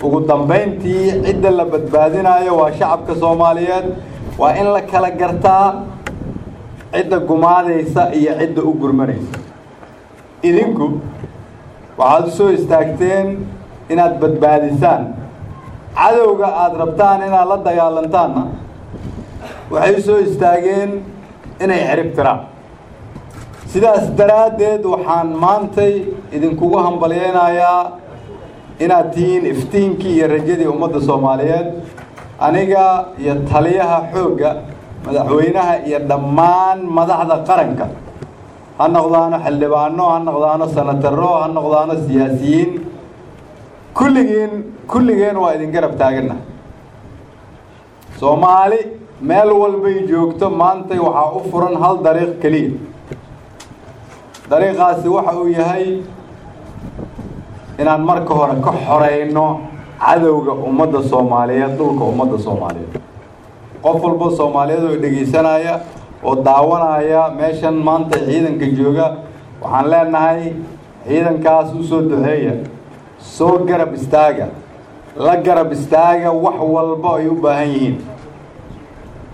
ugu dambayntii cidda la badbaadinayo waa shacabka soomaaliyeed waa in la kala gartaa cidda gumaadaysa iyo cidda u gurmanaysa idinku waxaad u soo istaagteen inaad badbaadisaan cadowga aada rabtaan inaad la dagaalantaanna waxay u soo istaageen inay cirib tiraan sidaas daraaddeed waxaan maantay idinkugu hambalyeynayaa inaad tihiin iftiinkii iyo rajadii ummadda soomaaliyeed aniga iyo taliyaha xoogga madaxweynaha iyo dhammaan madaxda qaranka ha noqdaano xildhibaano ha noqdaano sanataro ha noqdaano siyaasiyiin kulligiin kulligeen waa idin garab taaganna soomaali meel walbay joogto maantay waxaa u furan hal dariiq keliya dariiqaasi waxa uu yahay inaan marka hore ka xoreyno cadowga ummadda soomaaliyeed dhulka ummadda soomaaliyeed qof walba soomaaliyeed oo dhegaysanaya oo daawanaya meeshan maanta ciidanka jooga waxaan leenahay ciidankaas u soo duceeya soo garab istaaga la garab istaaga wax walba ay u baahan yihiin